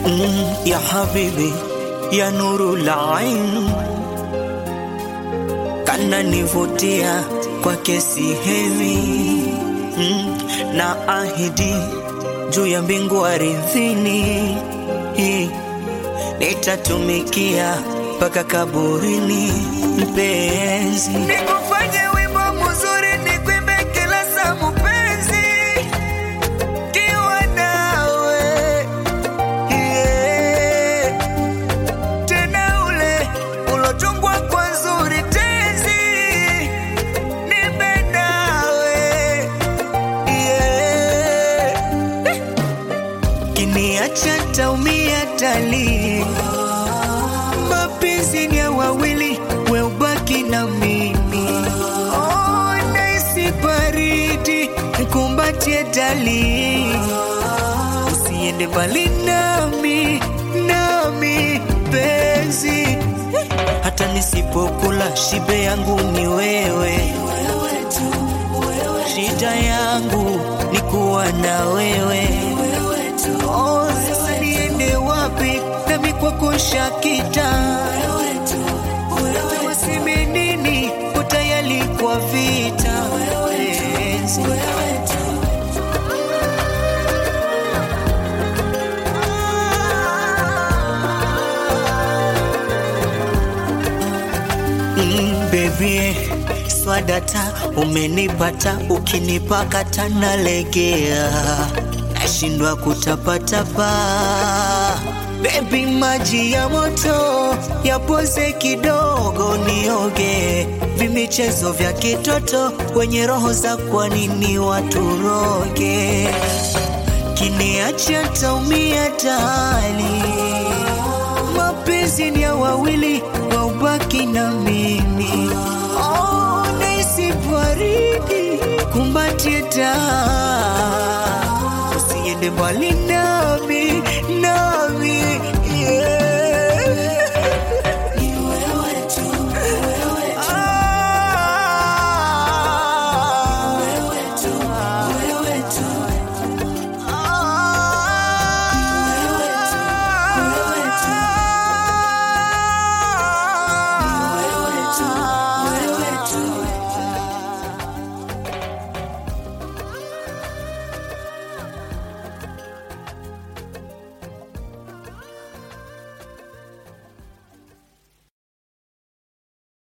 mm, ya habibi ya nuru la ain kana nivutia kwa kesi hevi mm, na ahidi juu ya mbingu aridhini hii nitatumikia mpaka kaburini mpenzi nikufanye wimbo mzuri nikwimbe kila saa mpenzi kiwa nawe yeah. tena ule ulotungwa kwa nzuri tenzi nipe nawe yeah. kiniacha taumia tali mapenzi ni ya wawili we ubaki na mimi oh, naisi baridi nikumbatie dali usiende mbali nami nami penzi hata nisipokula shibe yangu ni wewe shida yangu ni kuwa na wewe oh, sasa niende wapi nami kwako shakita waseme nini utayali kwa vita penzi. Mm, baby swadata umenipata ukinipakata nalegea nashindwa kutapatapa bebi maji ya moto yapoze kidogo nioge vimichezo vya kitoto wenye roho za kwa nini waturoge kiniacha taumia tali mapenzi ni ya wawili waubaki na mimi oh, naisi baridi kumbatie taa usiende mbali na